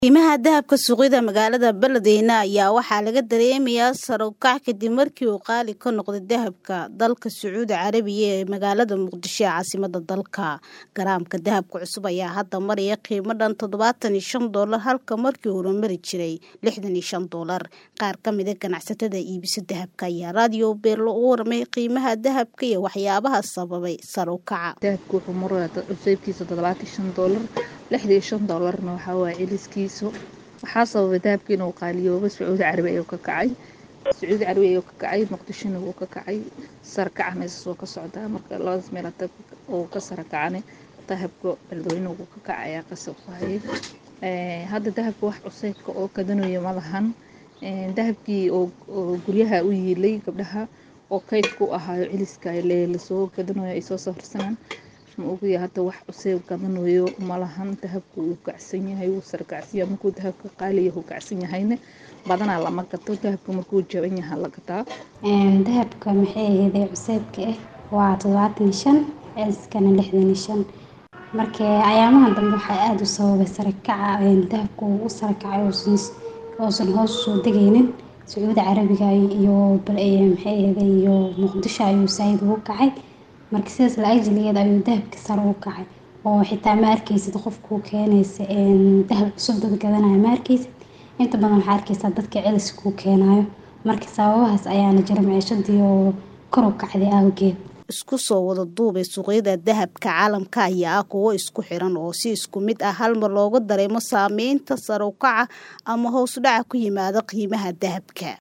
qiimaha dahabka suuqyada magaalada beledweyne ayaa waxaa laga dareemayaa sare u kac kadib markii uu qaali ka noqday dahabka dalka sacuudi carabiya ee magaalada muqdisho ee caasimada dalka garaamka dahabka cusub ayaa hadda maraya qiimo dhan toddobaatan iyo shan doolar halka markii hore mari jiray lixdan iyo shan doolar qaar ka mida ganacsatada iibisa dahabka ayaa raadiyo beerlo u warmay qiimaha dahabka iyo waxyaabaha sababay sare u kaca dahabka wuxuu maraya cuseybkiisa toddobaatan iyo shan doolar lixda iyo shan doolarna waxaa waaye celiskiisu waxaa sababay dahabka inuu qaaliyooba sacuudi carabi ayuu ka kacay sacuudi carabi ayuu ka kacay muqdishona wuu ka kacay sarakaca meesas wuu ka socdaa marka labadaas meel uu ka sarakacane dahabka beledweyne wuu ka kacayaa qasab waaye hadda dahabka wax cuseybka oo kadanayo ma lahan dahabkii oo guryaha u yiilay gabdhaha oo kaydku ahaayo celiska lasoo gadanayo ay soo safarsanaan ma ogaya hadda wax cuseyb gadanayo malahan dahabka wuu kacsan yahay wuu sarkacsanyahay markuu dahabka qaaliya uu kacsan yahayna badanaa lama gato dahabka markuu jaban yaha la gataa dahabka maxay ahaydee cuseybka ah waa toddobaatan iyo shan celiskana lixdan iyo shan marka ayaamahan dambe waxaa aada u sababay sarakaca dahabka uu u sarakacay uusan hoos usoo degaynin sacuudi carabiga iyo maxay ahaydee iyo muqdisho ayuu saaid ugu kacay marka sidaas la-ajligeed ayuu dahabka sare u kacay oo xitaa ma arkeysid qofkuu keenaysa dahab cusub dad gadanaya ma arkeysid inta badan waxaa arkeysaa dadka celis kuu keenayo marka sababahaas ayaana jira maciishadii oo kor u kacday awgeed isku soo wada duubay suuqyada dahabka caalamka ayaa ah kuwo isku xiran oo si isku mid ah halmar looga dareemo saameynta sare u kaca ama hoos dhaca ku yimaada qiimaha dahabka